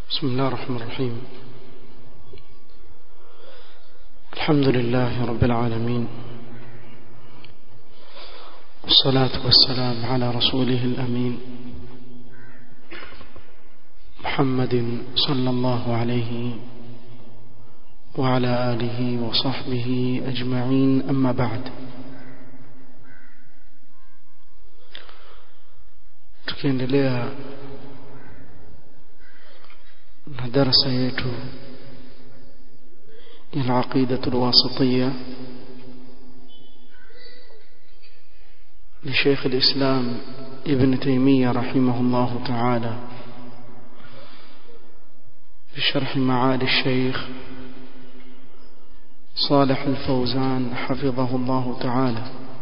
بسم الله الرحمن الرحيم الحمد لله رب العالمين والصلاة والسلام على رسوله الأمين محمد صلى الله عليه وعلى آله وصحبه أجمعين أما بعد tukiendelea na darasa yetu ya العقيدة الواسطية لشيخ الإسلام ابن تيمية رحمه الله تعالى بشرح معالي الشيخ صالح الفوزان حفظه الله تعالى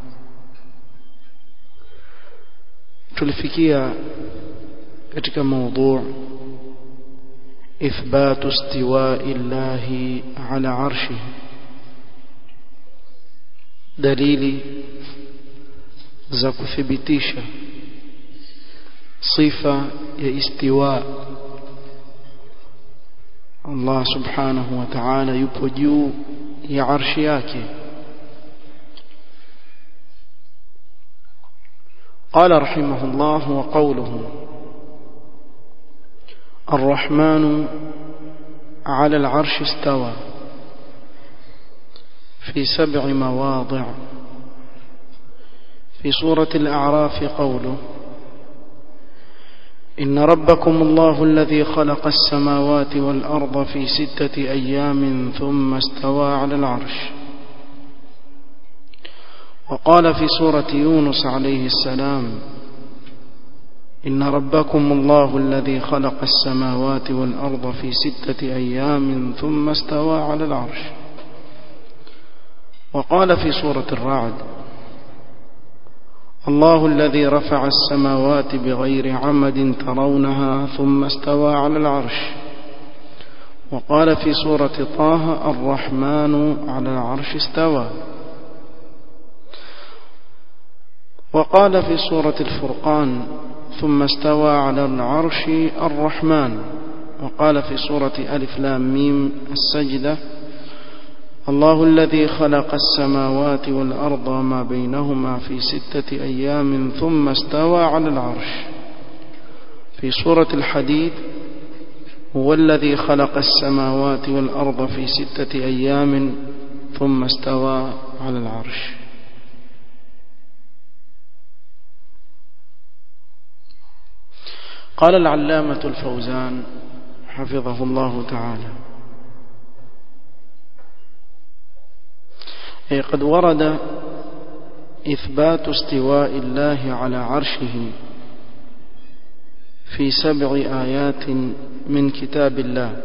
tulifikia katika موضوع إثبات استواء الله على عرشه دليل za kuthibitisha sifa ya istiwa Allah subhanahu wa ta'ala yupo juu ya arshi yake قال رحمه الله وقوله الرحمن على العرش استوى في سبع مواضع في سورة الأعراف قوله إن ربكم الله الذي خلق السماوات والأرض في ستة أيام ثم استوى على العرش وقال في سورة يونس عليه السلام إن ربكم الله الذي خلق السماوات والأرض في ستة أيام ثم استوى على العرش وقال في سورة الرعد الله الذي رفع السماوات بغير عمد ترونها ثم استوى على العرش وقال في سورة طه الرحمن على العرش استوى وقال في سورة الفرقان ثم استوى على العرش الرحمن وقال في سورة ألف لام ميم السجدة الله الذي خلق السماوات والأرض ما بينهما في ستة أيام ثم استوى على العرش في سورة الحديد هو الذي خلق السماوات والأرض في ستة أيام ثم استوى على العرش قال العلامة الفوزان حفظه الله تعالى أي قد ورد إثبات استواء الله على عرشه في سبع آيات من كتاب الله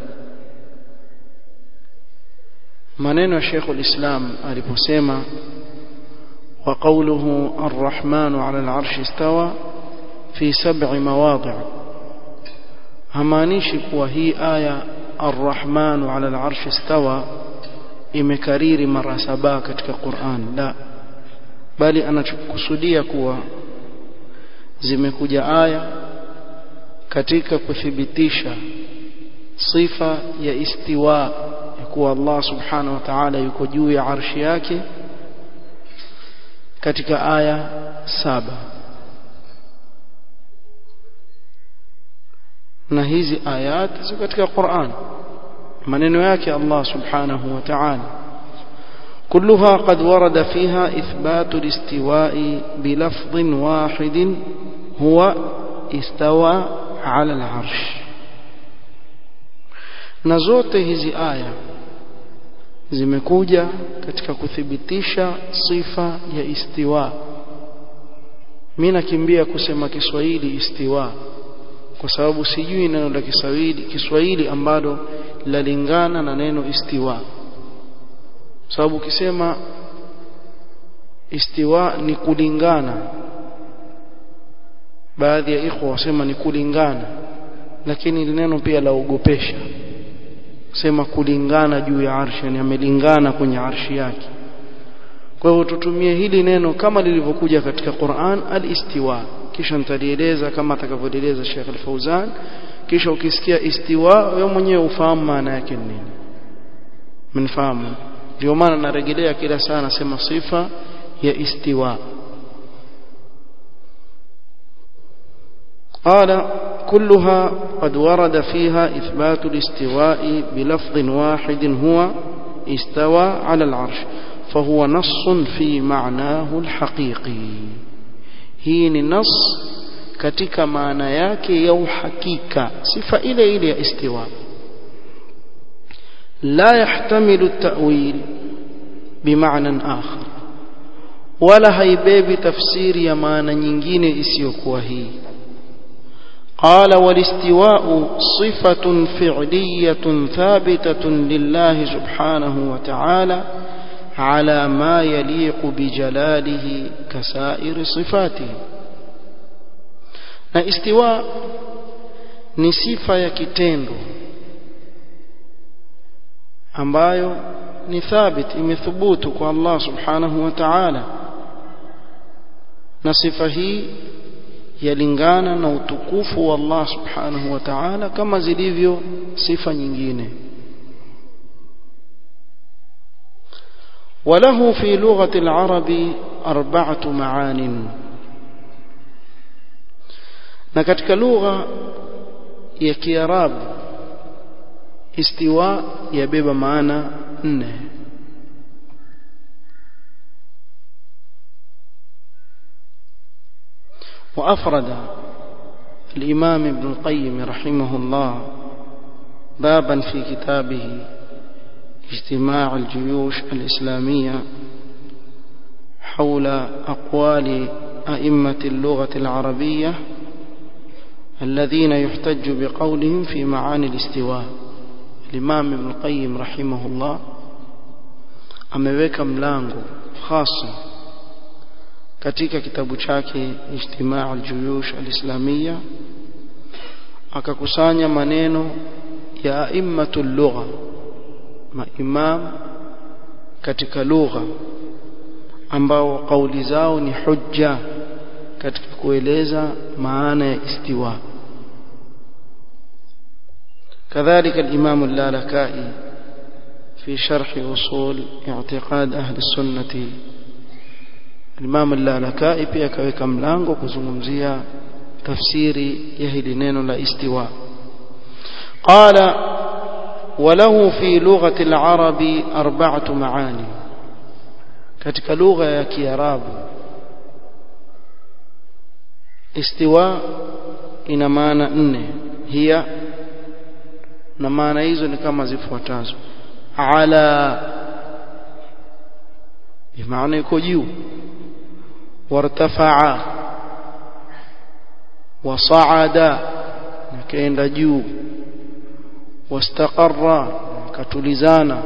maneno ya Sheikh al-Islam aliposema wa qawluhu ar-Rahmanu 'ala al-'arshi istawa fi sab'i mawadi' hamaanishi kuwa hii aya ar-Rahmanu 'ala al-'arshi istawa imekariri mara saba katika Qur'an la bali anachokusudia kuwa zimekuja aya katika kuthibitisha sifa ya istiwa ya kuwa Allah subhanahu wa ta'ala yuko juu ya arshi yake katika aya saba na hizi ayat ziko katika Qur'an maneno yake Allah subhanahu wa ta'ala كلها قد ورد فيها إثبات الاستواء بلفظ واحد هو استوى على العرش na zote hizi aya zimekuja katika kuthibitisha sifa ya istiwa mimi nakimbia kusema Kiswahili istiwa kwa sababu sijui neno la Kiswahili Kiswahili ambalo lalingana na neno istiwa sababu ukisema istiwa ni kulingana baadhi ya ikhwa wasema ni kulingana lakini neno pia laogopesha sema kulingana juu ya arshi yani amelingana kwenye arshi yake kwa hivyo tutumie hili neno kama lilivyokuja katika Qur'an al-istiwa kisha nitalieleza kama atakavyoeleza Sheikh Al-Fauzan kisha ukisikia istiwa wewe mwenyewe ufahamu maana yake ni nini mnafahamu ndio maana narejelea kila saa nasema sifa ya istiwa قال كلها قد ورد فيها إثبات الاستواء بلفظ واحد هو استوى على العرش فهو نص في معناه الحقيقي هي نص katika maana yake ya uhakika sifa ile ile ya istiwa la yahtamilu at-ta'wil bima'nan akhar wala haibebi tafsiri ya maana nyingine isiyokuwa hii قال والاستواء صفة فعلية ثابتة لله سبحانه وتعالى على ما يليق بجلاله كسائر صفاته na istiwa ni sifa ya kitendo ambayo ni thabit imethubutu kwa Allah subhanahu wa ta'ala na sifa hii yalingana na utukufu wa Allah subhanahu wa ta'ala kama zilivyo sifa nyingine وله في لغة العرب أربعة معان na katika lugha ya Kiarabu istiwa yabeba maana nne وأفرد الإمام ابن القيم رحمه الله بابا في كتابه اجتماع الجيوش الإسلامية حول أقوال أئمة اللغة العربية الذين يحتج بقولهم في معاني الاستواء الإمام ابن القيم رحمه الله ameweka mlango hasa katika kitabu chake Ijtimaa al-Juyush al-Islamia akakusanya maneno ya aimmatul lugha maimam katika lugha ambao kauli zao ni hujja katika kueleza maana ya istiwa كذلك الإمام اللالكائي في شرح أصول اعتقاد أهل السنة الإمام اللالكائي pia kaweka mlango kuzungumzia tafsiri ya hili neno la istiwa قال وله في لغة العرب أربعة معاني katika lugha ya Kiarabu istiwa ina maana nne hiya na maana hizo ni kama zifuatazo ala bimaana iko juu wartafaa wasaada nakaenda juu واستقر كتلزانا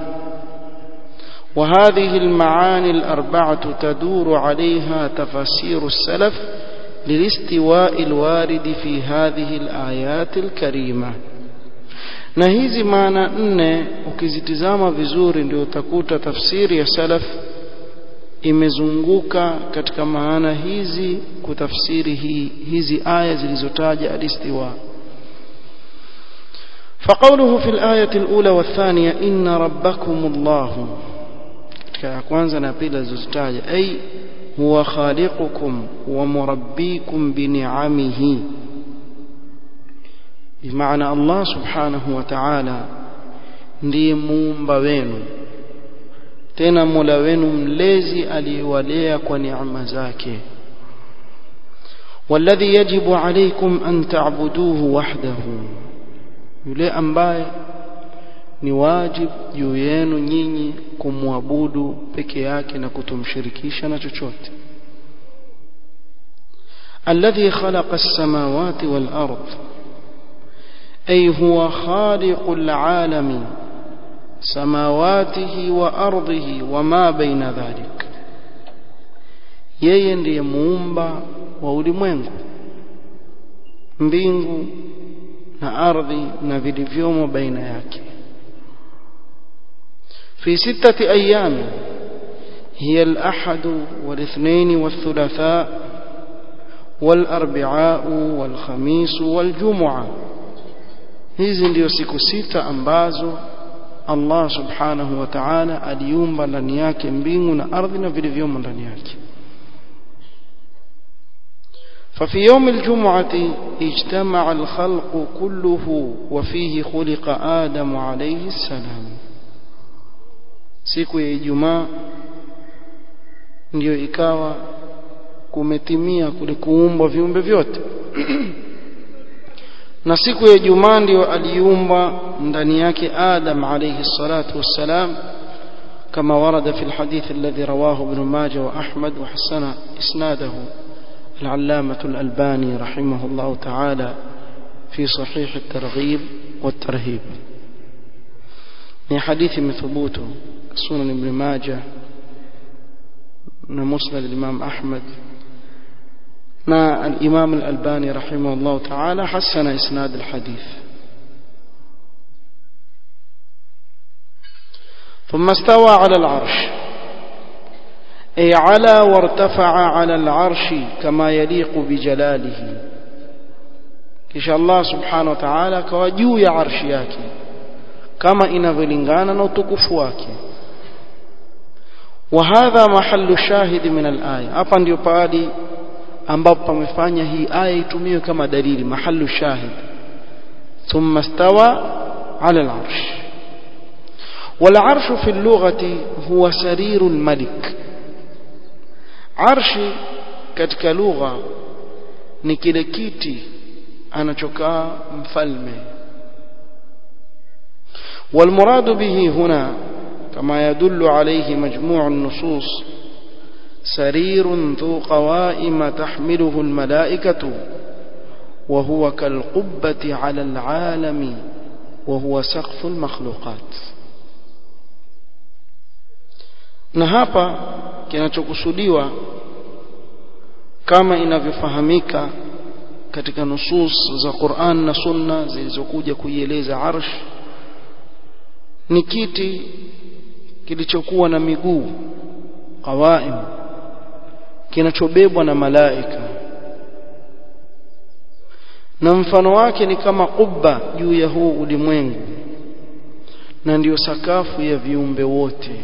وهذه المعاني الأربعة تدور عليها تفسير السلف للاستواء الوارد في هذه الآيات الكريمة na hizi maana nne ukizitizama vizuri ndio utakuta tafsiri ya salaf imezunguka katika maana hizi kutafsiri hii hizi aya zilizotaja alistiwa فقوله في الآية الأولى والثانية إن ربكم الله katika ya kwanza na pili zilizotaja ay huwa khaliqukum wa murabbikum bi ni'amihi bimaana Allah subhanahu wa ta'ala ndiye muumba wenu tena mola wenu mlezi aliyewalea kwa neema zake والذي يجب عليكم أن تعبدوه وحده yule ambaye ni wajib juu yenu nyinyi kumwabudu peke yake na kutomshirikisha na chochote alladhi khalaqa as-samawati wal ard ay huwa khaliqul alami samawatihi wa ardhihi wa ma baina dhalik yeye ndiye muumba wa ulimwengu mbingu na ardhi na vilivyomo baina yake في ستة أيام هي الأحد والاثنين والثلاثاء والأربعاء والخميس والجمعة hizi ndiyo siku sita ambazo Allah subhanahu wa ta'ala aliumba ndani yake mbingu na ardhi na vilivyomo ndani yake ففي يوم الجمعة اجتمع الخلق كله وفيه خلق آدم عليه السلام siku ya Ijumaa ndiyo ikawa kumetimia kulikuumbwa viumbe vyote na siku ya Ijumaa ndiyo aliumba ndani yake Adam alayhi salatu wassalam كما ورد في الحديث الذي رواه ابن ماجه وأحمد وحسن إسناده العلامة الألباني رحمه الله تعالى في صحيح الترغيب والترهيب من حديث مثبوته سنن ابن ماجه مسند الإمام أحمد ما الإمام الألباني رحمه الله تعالى حسن إسناد الحديث ثم استوى على العرش أي على وارتفع على العرش كما يليق بجلاله kisha Allah subhanahu wa ta'ala akawa juu ya arshi yake kama inavyolingana na utukufu wake wa hadha mahallu shahidi min al-aya hapa ndio pahali ambapo pamefanya hii aya itumiwe kama dalili mahallu shahid thumma stawa ala al-arsh wal arshu fi al-lughati huwa sariru al-malik arshi katika lugha ni kile kiti anachokaa mfalme والمراد به هنا كما يدل عليه مجموع النصوص سرير ذو قوائم تحمله الملائكة وهو كالقبة على العالم وهو سقف المخلوقات na hapa kinachokusudiwa kama inavyofahamika katika nusus za Qur'an na Sunna zilizokuja kuieleza arsh ni kiti kilichokuwa na miguu qawaim kinachobebwa na malaika na mfano wake ni kama kubba juu ya huu ulimwengu na ndiyo sakafu ya viumbe wote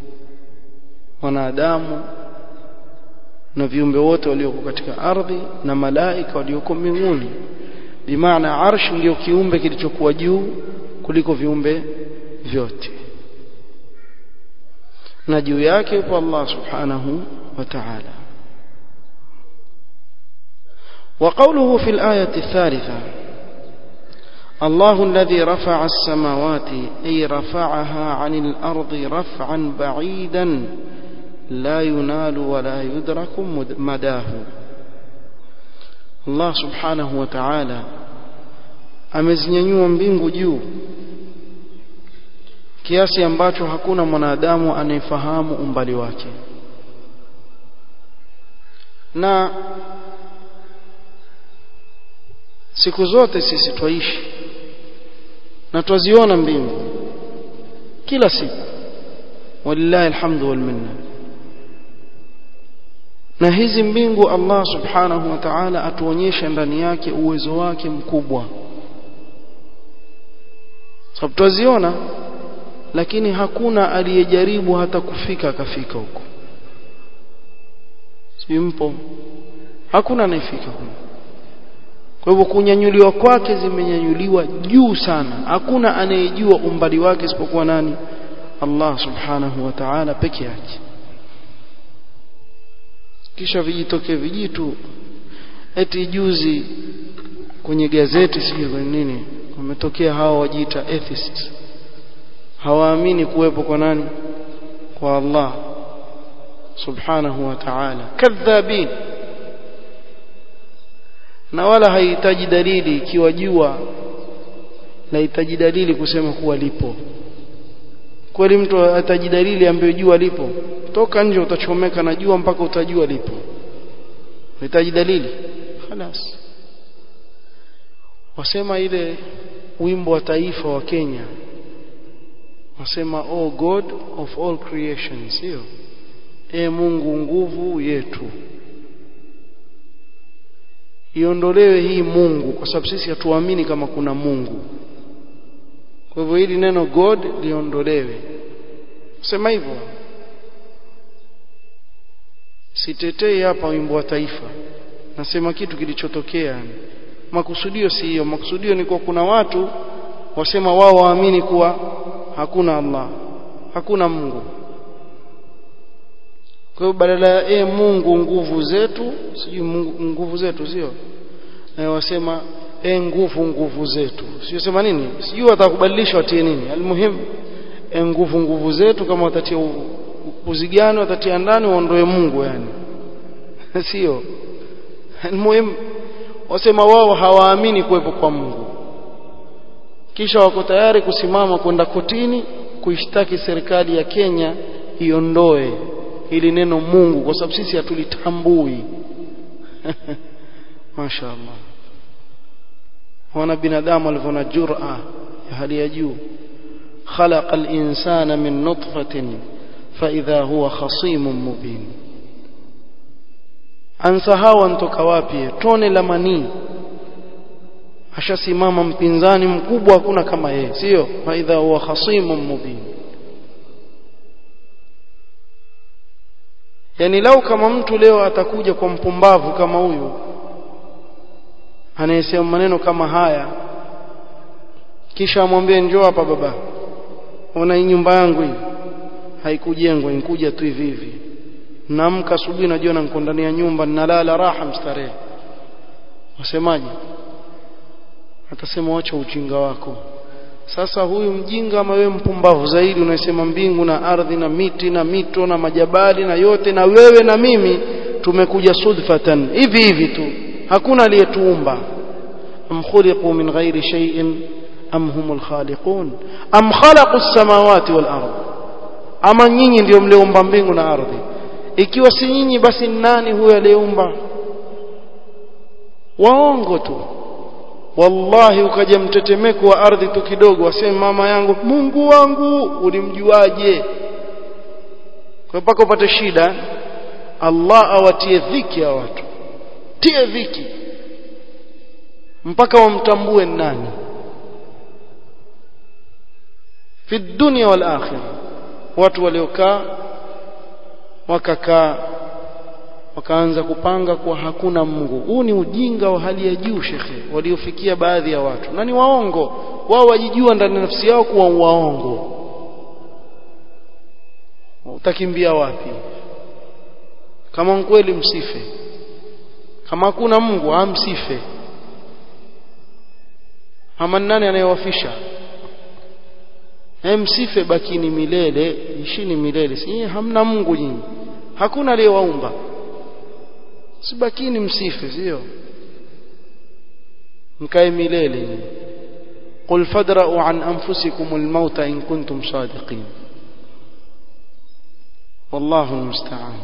wanadamu na viumbe wote walioko katika ardhi na malaika walioko mbinguni bimaana arsh ndio kiumbe kilichokuwa juu kuliko viumbe vyote na juu yake yupo Allah subhanahu wa ta'ala وقوله في الآية الثالثة الله الذي رفع السماوات أي رفعها عن الأرض رفعا بعيدا لا ينال ولا يدرك مداه الله سبحانه وتعالى amezinyanyua mbingu juu kiasi ambacho hakuna mwanadamu anayefahamu umbali wake na siku zote sisi twaishi na twaziona mbingu kila siku walillahi alhamdu wal minna na hizi mbingu Allah subhanahu wa ta'ala atuonyesha ndani yake uwezo wake mkubwa sababu twaziona lakini hakuna aliyejaribu hata kufika akafika huko si mpo hakuna anayefika huko kwa hivyo kunyanyuliwa kwake zimenyanyuliwa juu sana hakuna anayejua umbali wake isipokuwa nani Allah subhanahu wa ta'ala peke yake kisha vijitoke vijitu eti juzi kwenye gazeti sio kwenye nini wametokea hao wajiita atheists hawaamini kuwepo kwa nani kwa Allah subhanahu wa ta'ala kadhabin na wala haihitaji dalili ikiwa jua lahitaji dalili kusema kuwa lipo kweli mtu ataji dalili ambayo jua lipo toka nje utachomeka na jua mpaka utajua lipo unahitaji dalili خلاص wasema ile wimbo wa taifa wa Kenya wasema oh god of all creation sio e Mungu nguvu yetu iondolewe hii Mungu kwa sababu sisi hatuamini kama kuna Mungu kwa hivyo hili neno god liondolewe sema hivyo sitetei hapa wimbo wa taifa nasema kitu kilichotokea makusudio si hiyo makusudio ni kwa kuna watu wasema wao waamini kuwa hakuna Allah hakuna Mungu kwa hiyo badala ya e Mungu nguvu zetu sijui nguvu zetu sio e, wasema e nguvu nguvu zetu sio sema nini sijui watakubadilisha watie nini almuhim e nguvu nguvu zetu kama watatia uzigano watatia ndani waondoe Mungu yani sio almuhim wasema wao hawaamini kuwepo kwa Mungu kisha wako tayari kusimama kwenda kotini kuishtaki serikali ya Kenya iondoe ili neno Mungu kwa sababu sisi hatulitambui mashaallah wana binadamu walivona jur'a ya hali ya juu خلق الإنسان من نطفة فإذا هو خصيم مبين ansahau antoka wapi tone la manii ashasimama mpinzani mkubwa hakuna kama yeye sio faidha huwa khasimun mubin yani lau kama mtu leo atakuja kwa mpumbavu kama huyu anayesema maneno kama haya kisha amwambie njoo hapa baba ona hii nyumba yangu hii haikujengwa inkuja tu hivi hivi naamka asubuhi najiona niko ndani ya nyumba ninalala raha mstarehe wasemaje atasema wacha ujinga wako sasa huyu mjinga ama wewe mpumbavu zaidi unasema mbingu na ardhi na miti na mito na majabali na yote na wewe na mimi tumekuja sudfatan hivi hivi tu hakuna aliyetuumba am khuliqu min ghairi shay'in am humul khaliqun am khalaqu as-samawati wal ardh ama nyinyi ndio mlioumba mbingu na ardhi ikiwa si nyinyi basi nani huyo aliyeumba waongo tu wallahi ukaja mtetemeko wa ardhi tu kidogo waseme mama yangu Mungu wangu ulimjuaje kwa mpaka upate shida Allah awatie dhiki ya watu tie dhiki mpaka wamtambue nani fi dunya wal akhirah watu waliokaa wakakaa wakaanza kupanga kuwa hakuna Mungu. Huu ni ujinga wa hali ya juu shekhe, waliofikia baadhi ya watu, na ni waongo. Wao wajijua ndani ya nafsi yao kuwa waongo. Utakimbia wapi? Kama kweli msife, kama hakuna Mungu amsife. Ama nani anayewafisha? msife bakini milele, ishini milele. Si hamna Mungu nyinyi, hakuna aliyewaumba sibakini msife sio mkae milele qul fadra'u an anfusikum almaut in kuntum sadiqin wallahu almusta'an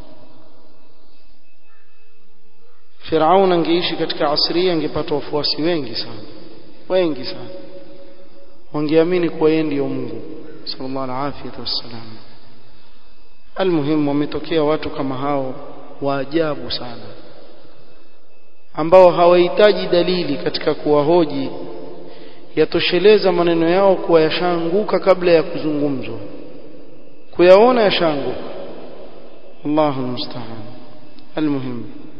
Firaun angeishi katika asri angepata wafuasi wengi sana wengi sana wangeamini kuwa yeye ndiyo Mungu sallallahu alaihi wasallam almuhimu wametokea watu kama hao wa ajabu sana ambao hawahitaji dalili katika kuwahoji yatosheleza maneno yao kuwa yashaanguka kabla ya kuzungumzwa kuyaona yashaanguka Allahu musta'an almuhim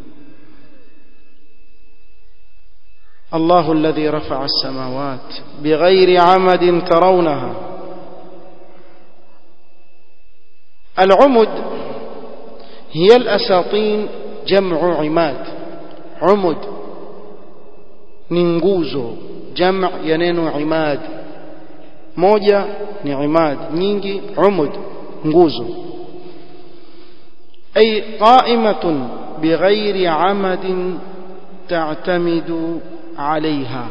الله الذي رفع السماوات بغير عمد ترونها العمد هي الأساطين جمع عماد عمد ننجوزو جمع ينين عماد موجة نعماد نينجي عمد نجوزو أي قائمة بغير عمد تعتمد عليها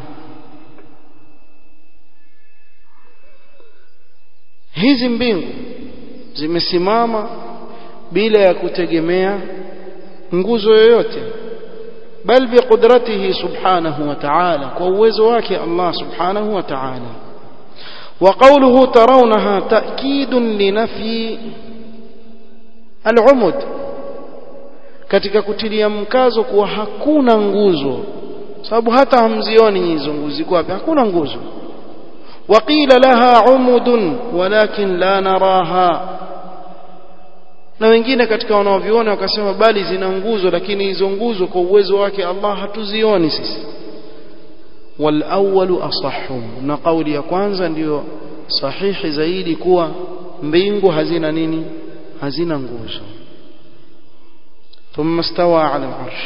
hizi mbingu zimesimama bila ya kutegemea nguzo yoyote bal biqudratihi subhanahu wa ta'ala kwa uwezo wake Allah subhanahu wa ta'ala wa qawluhu tarawnaha ta'kidun li nafyi al-umud katika kutilia mkazo kuwa hakuna nguzo sababu hata hamzioni hizo nguzo ziko wapi hakuna nguzo وقيل لها عمد ولكن لا نراها na wengine katika wanaoviona wakasema bali zina nguzo lakini hizo nguzo kwa uwezo wake Allah hatuzioni sisi wal awwalu asahhu na kauli ya kwanza ndiyo sahihi zaidi kuwa mbingu hazina nini hazina nguzo ثم استوى على العرش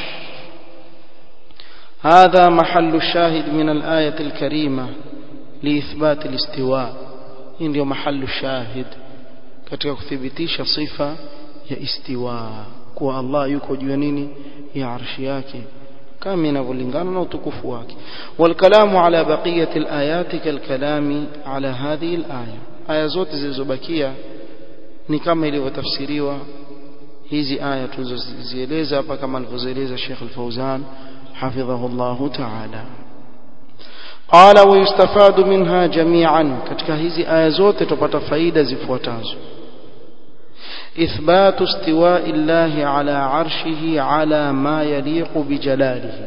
هذا محل الشاهد من الآية الكريمة لإثبات الاستواء ndio محل الشاهد katika kuthibitisha sifa ya istiwa kuwa Allah yuko juu ya nini ya arshi yake kama inavyolingana na utukufu wake walkalamu ala baqiyati alayati kalkalami ala hadhihi alaya aya zote zilizobakia ni kama ilivyotafsiriwa hizi aya tulizozieleza hapa kama alivyozieleza Sheikh Al-Fauzan حفظه الله تعالى قال ويستفاد منها جميعا katika hizi aya zote tupata faida zifuatazo إثبات استواء الله على عرشه على ما يليق بجلاله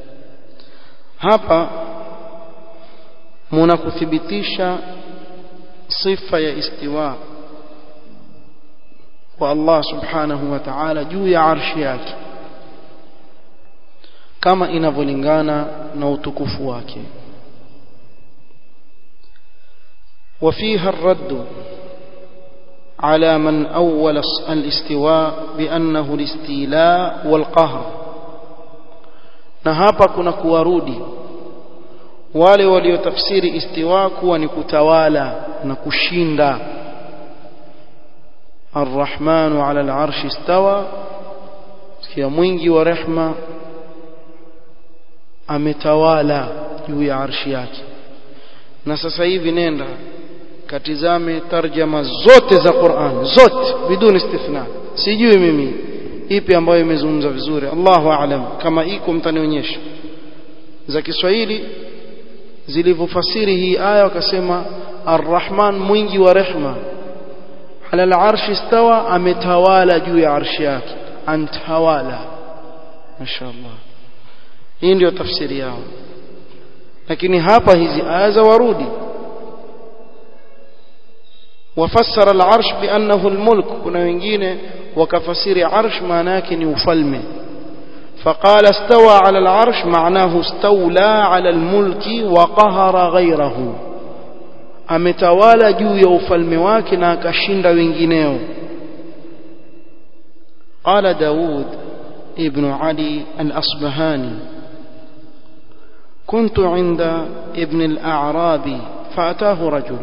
hapa mnakuthibitisha sifa ya istiwa kwa Allah subhanahu wa ta'ala juu ya arshi yake kama inavyolingana na utukufu wake وفيها الرد على من أول الاستواء بأنه الاستيلاء والقهر na hapa kuna kuwarudi wale waliotafsiri istiwa kuwa ni kutawala na kushinda arrahmanu ala alarshi istawa kia mwingi wa rehma ametawala juu ya arshi yake na sasa hivi nenda katizame tarjama zote za Qur'an zote biduni istithna sijui mimi ipi ambayo imezungumza vizuri Allahu aalam kama iko mtanionyesha za Kiswahili zilivyofasiri hii aya wakasema Ar-Rahman mwingi wa rehma ala al-arshi istawa ametawala juu ya arshi yake antawala mashaallah hii ndio tafsiri yao lakini hapa hizi aya za warudi وفسر العرش بأنه الملك كنا wengine wakafasiri arsh maana yake ni ufalme فقال استوى على العرش معناه استولى على الملك وقهر غيره ametawala juu ya ufalme wake na akashinda wengineo قال داود ابن علي الأصبهاني كنت عند ابن الأعرابي فأتاه رجل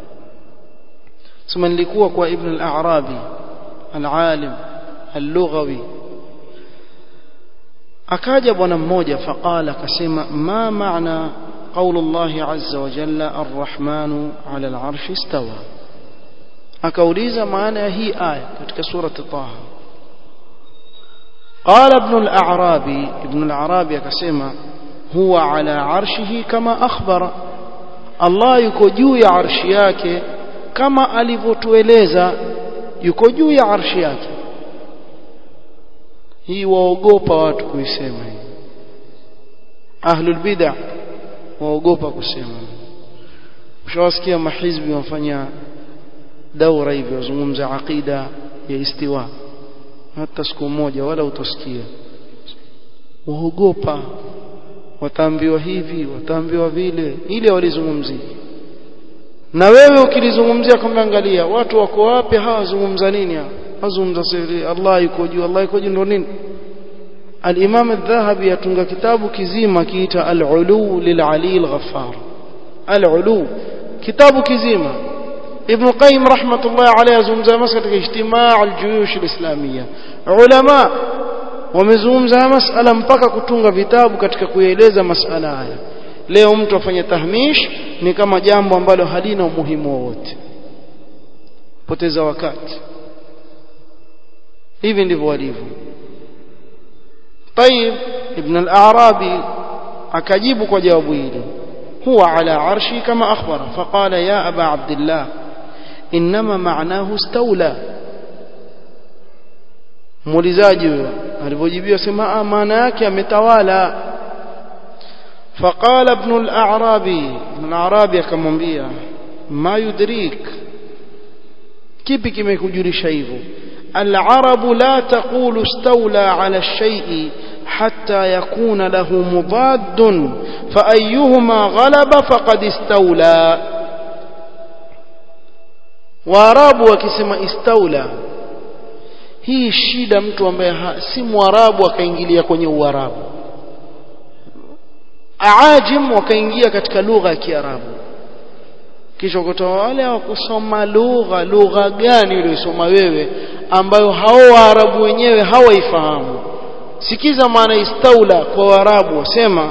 ثم nilikuwa kwa ibn al-a'rabi al-alim al-lughawi akaja bwana mmoja faqala akasema ma maana قول الله عز وجل الرحمن على العرش استوى akauliza maana ya hii aya katika surati Taha قال ابن الأعرابي ابن الأعرابي akasema هو على عرشه كما أخبر الله yuko juu ya arshi yake kama alivyotueleza yuko juu ya arshi yake hii waogopa watu kuisema hii ahlul bid'ah waogopa kusema ushawasikia mahizbi wafanya daura hivi wazungumza aqida ya istiwa hata siku moja wala utosikia waogopa wataambiwa hivi wataambiwa vile ile walizungumzia na wewe ukilizungumzia kama angalia watu wako wapi hawazungumza nini hapa wazungumza siri Allah yuko juu Allah yuko juu ndo nini الإمام الذهبي يتنغ كتاب كزيمة كيتا العلو للعلي الغفار العلو كتاب كزيمة ابن القيم رحمة الله عليه زمزة مسألة اجتماع الجيوش الإسلامية علماء wamezungumza masala mpaka kutunga vitabu katika kueleza masala haya leo mtu afanye tahmish ni kama jambo ambalo halina umuhimu wowote poteza wakati hivi ndivyo walivyo طيب ابن الأعرابي أكجيب وجوابه هو على عرشي كما أخبر فقال يا أبا عبد الله إنما معناه استولى muulizaji huyo alipojibiwa sema maana yake ametawala فقال ابن الأعرابي ابن الأعرابي akamwambia ما يدريك kipi kimekujulisha hivyo العرب لا تقول استولى على الشيء حتى يكون له مضاد فأيهما غلب فقد استولى waarabu wakisema istaula hii shida mtu ambaye si mwarabu akaingilia kwenye uarabu aajim wakaingia katika lugha ya kiarabu kisha kutoa wale hawakusoma lugha lugha gani uliyosoma wewe ambayo hao waarabu wenyewe hawaifahamu sikiza maana istaula kwa waarabu wasema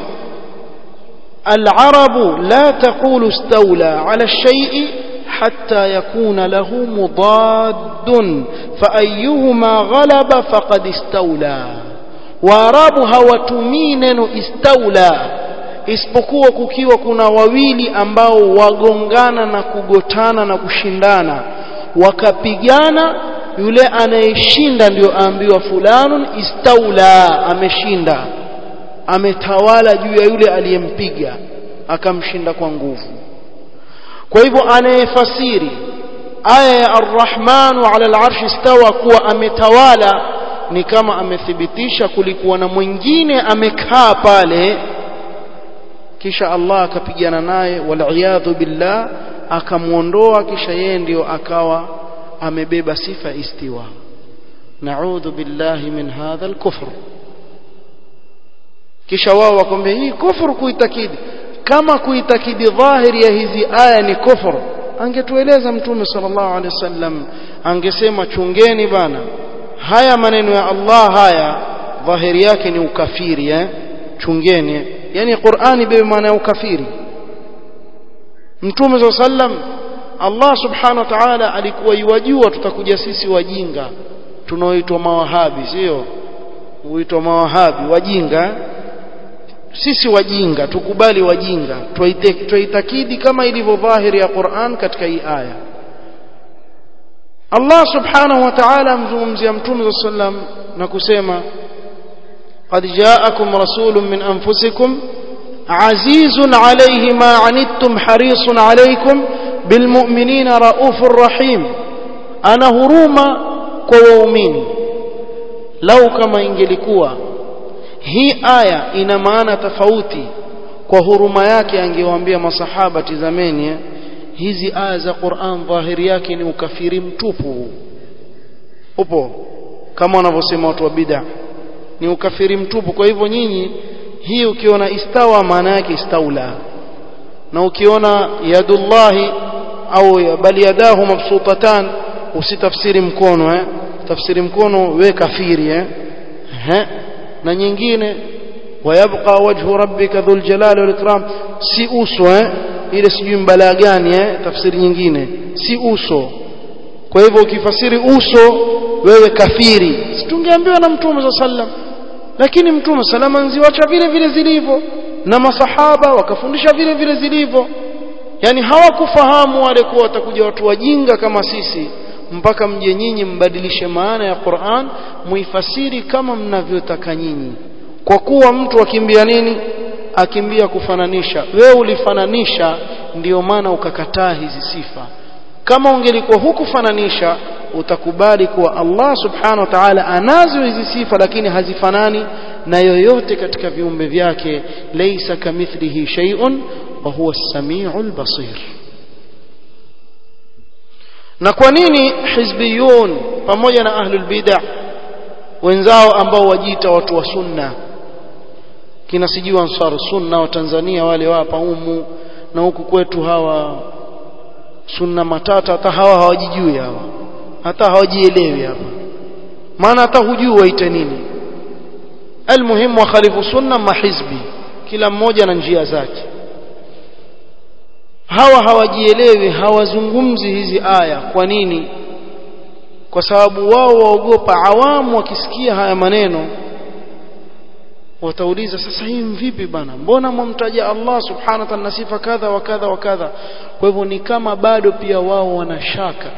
العرب لا تقول استولى على الشيء حتى يكون له مضاد فأيهما غلب فقد استولى waarabu hawatumii neno istaula isipokuwa kukiwa kuna wawili ambao wagongana na kugotana na kushindana wakapigana yule anayeshinda ndio aambiwa fulanun istaula ameshinda ametawala juu ya yule aliyempiga akamshinda kwa nguvu kwa hivyo anayefasiri aya ya arrahmanu ala alarshi istawa kuwa ametawala ni kama amethibitisha kulikuwa na mwingine amekaa pale kisha Allah akapigana naye waliyadhu billah akamwondoa kisha yeye ndio akawa amebeba sifa istiwa naudhu billahi min hadha alkufr kisha wao wakwambia hii kufuru kuitakidi kama kuitakidi dhahiri ya hizi aya ni kufuru angetueleza mtume sallallahu alaihi wasallam angesema chungeni bana haya maneno ya Allah haya dhahiri yake ni ukafiri eh chungeni yani Qur'ani bebe maana ya ukafiri mtume sallallahu alaihi wasallam Allah subhanahu wa ta'ala alikuwa yuwajua tutakuja sisi wajinga tunaoitwa mawahabi sio huitwa mawahabi wajinga sisi wajinga tukubali wajinga tuitakidi kama ilivyo dhahiri ya Qur'an katika hii aya Allah subhanahu wa ta'ala amzungumzia mtume sallam na kusema قد جاءكم رسول من أنفسكم عزيز عليه ما عنتم حريص عليكم بالمؤمنين رؤوف رحيم أنا هروما كوؤمين لو كما ingelikuwa hii aya ina maana tofauti kwa huruma yake angewaambia masahaba tizameni eh? hizi aya za Qur'an dhahiri yake ni ukafiri mtupu upo kama wanavyosema watu wa bid'a ni ukafiri mtupu kwa hivyo nyinyi hii ukiona istawa maana yake istaula na ukiona yadullahi au bali yadahu mabsutatan usitafsiri mkono eh tafsiri mkono we kafiri eh He? na nyingine wayabqa wajhu rabbika dhul jalali wal ikram si uso eh ile sijui mbala gani eh tafsiri nyingine si uso kwa hivyo ukifasiri uso wewe kafiri situngeambiwa na mtume sallam lakini mtume salama nziwacha vile vile zilivyo na masahaba wakafundisha vile vile zilivyo yani hawakufahamu wale kuwa watakuja watu wajinga kama sisi mpaka mje nyinyi mbadilishe maana ya Qur'an muifasiri kama mnavyotaka nyinyi kwa kuwa mtu akimbia nini akimbia kufananisha wewe ulifananisha ndiyo maana ukakataa hizi sifa kama ungelikuwa hukufananisha utakubali kuwa Allah subhanahu wa ta'ala anazo hizi sifa lakini hazifanani na yoyote katika viumbe vyake laysa kamithlihi shay'un wa huwa as-sami'ul basir na kwa nini hizbiyun pamoja na ahlul bid'ah wenzao ambao wajiita watu wa sunna kina sijui ansar sunna wa Tanzania wale wapa umu na huku kwetu hawa sunna matata hata hawa hawajijui hawa hata hawajielewi hapa maana hata hujui waite nini almuhimu wa khalifu sunna mahizbi kila mmoja na njia zake hawa hawajielewi hawazungumzi hizi aya kwa nini kwa sababu wao waogopa awamu wakisikia haya maneno watauliza sasa hii vipi bana mbona mwamtaja Allah subhanahu wa ta'ala sifa kadha wa kadha wa kadha kwa hivyo ni kama bado pia wao wanashaka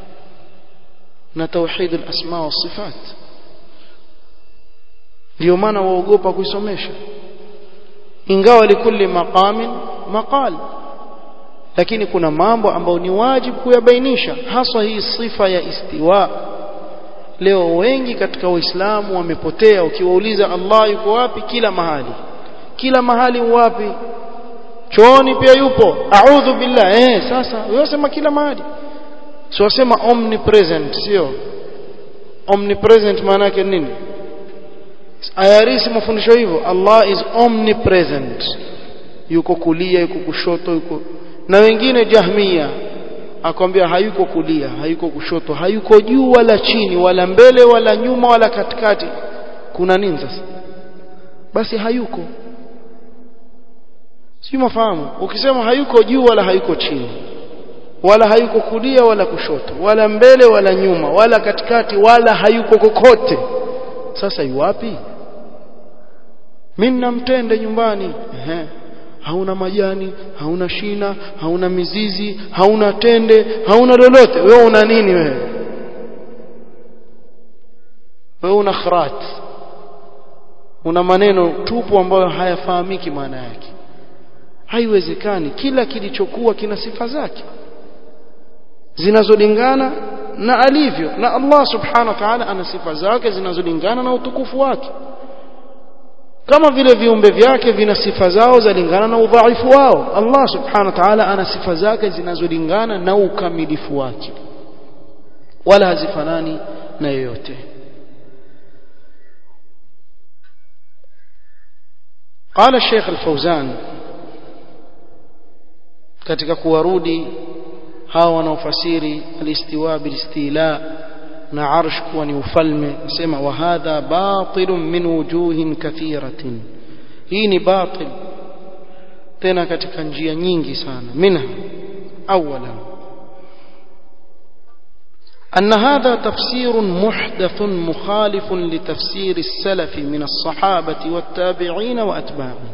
na tauhid al-asma wa sifat ndio maana waogopa kuisomesha ingawa likulli maqamin maqal lakini kuna mambo ambayo ni wajibu kuyabainisha haswa hii sifa ya istiwa leo wengi katika waislamu wamepotea ukiwauliza Allah yuko wapi kila mahali kila mahali wapi chooni pia yupo a'udhu billah eh sasa wewe sema kila mahali sio wasema omnipresent sio omnipresent maana yake nini ayarisi mafundisho hivyo Allah is omnipresent yuko kulia yuko kushoto yuko na wengine jahmia akwambia hayuko kulia hayuko kushoto hayuko juu wala chini wala mbele wala nyuma wala katikati kuna nini sasa basi hayuko si mafahamu ukisema hayuko juu wala hayuko chini wala hayuko kulia wala kushoto wala mbele wala nyuma wala katikati wala hayuko kokote sasa yuwapi mimi namtende nyumbani ehe hauna majani hauna shina hauna mizizi hauna tende hauna lolote wewe una nini wewe wewe una khrat una maneno tupu ambayo hayafahamiki maana yake haiwezekani kila kilichokuwa kina sifa zake zinazolingana na alivyo na Allah subhanahu wa ta'ala ana sifa zake zinazolingana na utukufu wake kama vile viumbe vyake vina sifa zao zalingana na udhaifu wao Allah subhanahu wa ta'ala ana sifa zake zinazolingana na ukamilifu wake wala hazifanani na yoyote قال الشيخ الفوزان katika kuwarudi hawa wanaofasiri alistiwa bilistila na arsh kuwa ni ufalme sema wa hadha batilun min wujuhin kathiratin hii ni batil tena katika njia nyingi sana minha awala أن هذا تفسير محدث مخالف لتفسير السلف من الصحابة والتابعين وأتباعهم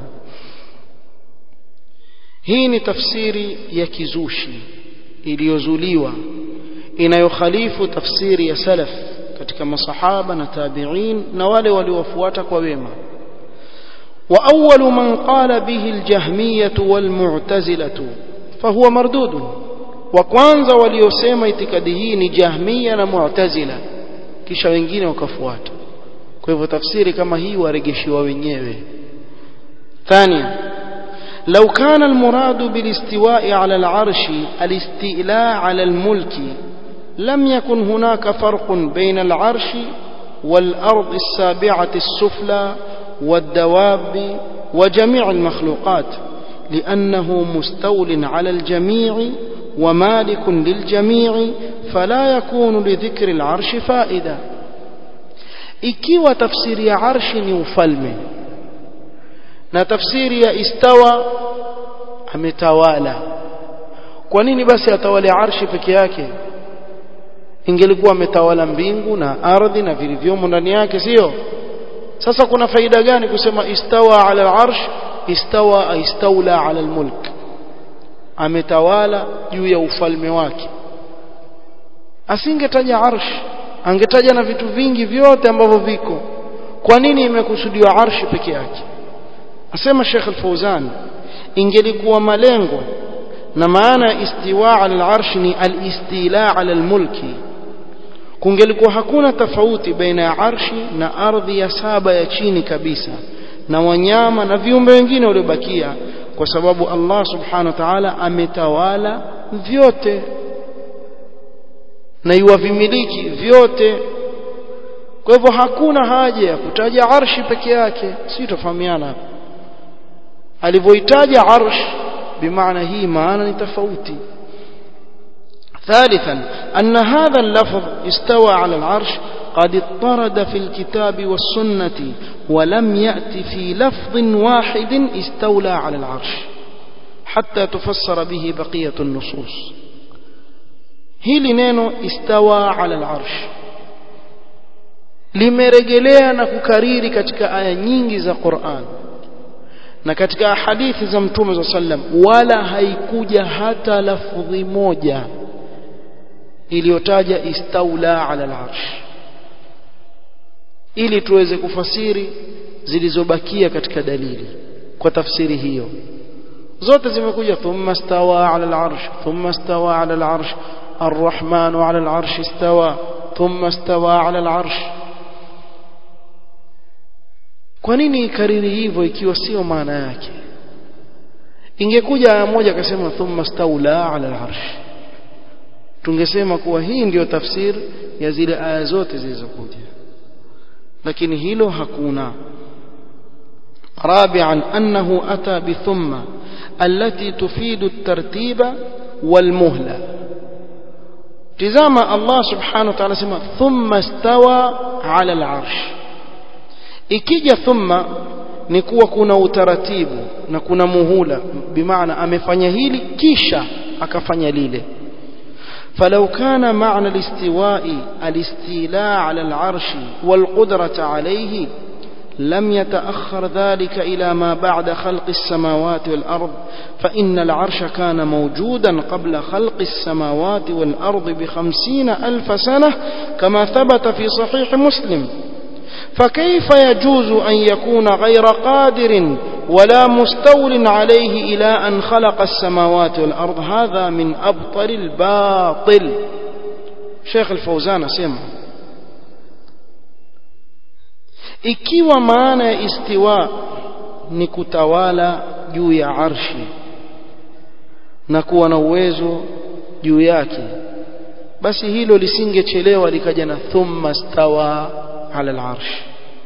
hii ni tafsiri ya kizushi iliyozuliwa inayokhalifu tafsiri ya salaf katika masahaba na tabi'in na wale waliofuata kwa wema wa awwalu man qala bihi aljahmiyah walmu'tazilah fahuwa mardud wa kwanza waliosema itikadi hii ni jahmiya na mu'tazila kisha wengine wakafuata kwa hivyo tafsiri kama hii waregeshiwa wenyewe ثانيا لو كان المراد بالاستواء على العرش الاستيلاء على الملك لم يكن هناك فرق بين العرش والأرض السابعة السفلى والدواب وجميع المخلوقات لأنه مستول على الجميع ومالك للجميع فلا يكون لذكر العرش فائدة ikiwa tafsiri ya arshi ni ufalme na tafsiri ya istawa ametawala kwa nini basi atawale arshi peke yake ingelikuwa ametawala mbingu na ardhi na vilivyomo ndani yake sio sasa kuna faida gani kusema istawa ala al-arsh istawa istaula ala al-mulk ametawala juu ya ufalme wake asingetaja arsh angetaja na vitu vingi vyote ambavyo viko kwa nini imekusudiwa arshi peke yake asema Sheikh Al-Fauzan ingelikuwa malengo na maana ya istiwa ala al-arsh ni al-istila ala al-mulki kungelikuwa hakuna tofauti baina ya arshi na ardhi ya saba ya chini kabisa na wanyama na viumbe wengine waliobakia kwa sababu Allah subhanahu wa ta'ala ametawala vyote na iwavimiliki vyote kwa hivyo hakuna haja ya kutaja arshi peke yake si tofahamiana hapa alivyoitaja arsh bimaana hii maana ni tofauti ثالثا أن هذا اللفظ استوى على العرش قد اضطرد في الكتاب والسنة ولم يأت في لفظ واحد استولى على العرش حتى تفسر به بقية النصوص hili neno istawa ala al-arsh limerejelea na kukariri katika aya nyingi za Qur'an na katika hadithi za Mtume za sallam wala haikuja hata lafdhi moja iliyotaja istaula ala al-arsh ili tuweze kufasiri zilizobakia katika dalili kwa tafsiri hiyo zote zimekuja thumma stawa ala al-arsh thumma stawa ala al-arsh الرحمن على العرش استوى ثم استوى على العرش kwa nini ikariri hivyo ikiwa sio maana yake ingekuja aya moja akasema thumma staula ala al-arsh tungesema kuwa hii ndiyo tafsiri ya zile aya zote zilizokuja lakini hilo hakuna رابعا أنه أتى بثم التي تفيد الترتيب والمهلة tizama Allah subhanahu wa ta'ala sema thumma stawa ala al-arsh ikija thumma ni kuwa kuna utaratibu na kuna muhula bimaana amefanya hili kisha akafanya lile فلو كان معنى الاستواء الاستيلاء على العرش والقدرة عليه لم يتأخر ذلك إلى ما بعد خلق السماوات والأرض فإن العرش كان موجودا قبل خلق السماوات والأرض بخمسين ألف سنة كما ثبت في صحيح مسلم فكيف يجوز أن يكون غير قادر ولا مستول عليه إلى أن خلق السماوات والأرض هذا من أبطل الباطل شيخ الفوزان سمع ikiwa maana ya istiwa ni kutawala juu ya arshi na kuwa na uwezo juu yake basi hilo lisingechelewa likaja na thumma stawa ala al-arsh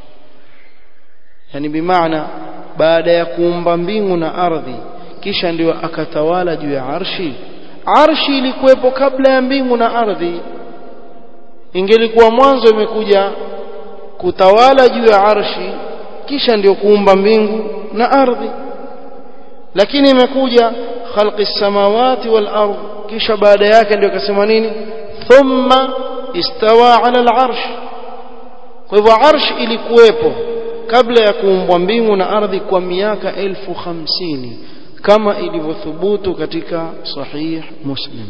yani bimaana baada ya kuumba mbingu na ardhi kisha ndio akatawala juu ya arshi arshi ilikuwepo kabla ya mbingu na ardhi ingelikuwa mwanzo imekuja kutawala juu ya arshi kisha ndio kuumba mbingu na ardhi lakini imekuja khalqi samawati wal ardh kisha baada yake ndio akasema nini thumma istawa ala al arsh kwa hivyo arsh ilikuwepo kabla ya kuumbwa mbingu na ardhi kwa miaka elfu hamsini kama ilivyothubutu katika sahih muslim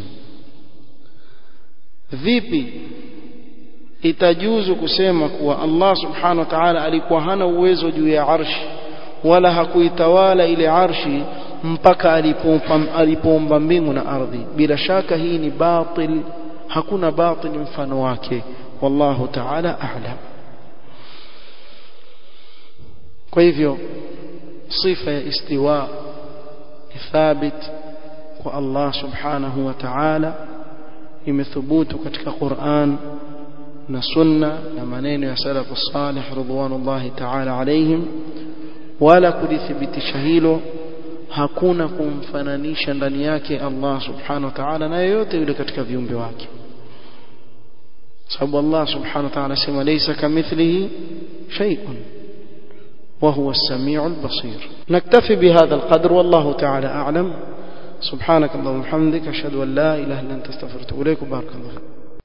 vipi itajuzu kusema kuwa Allah subhanahu wa ta'ala alikuwa hana uwezo juu ya arshi wala hakuitawala ile arshi mpaka alipoumba mbingu na ardhi bila shaka hii ni batil hakuna batil mfano wake wallahu ta'ala a'lam kwa hivyo sifa ya istiwa thabit kwa Allah subhanahu wa ta'ala imethubutu katika Qur'an na sunna na maneno ya salafu salih ridwanullahi ta'ala alaihim wala kulithibitisha hilo hakuna kumfananisha ndani yake Allah subhanahu wa ta'ala na yoyote yule katika viumbe wake sababu Allah subhanahu wa ta'ala sema laysa kamithlihi shay'un وهو السميع البصير نكتفي بهذا القدر والله تعالى أعلم سبحانك اللهم وبحمدك أشهد أن لا إله إلا أنت استغفرك إليك بارك الله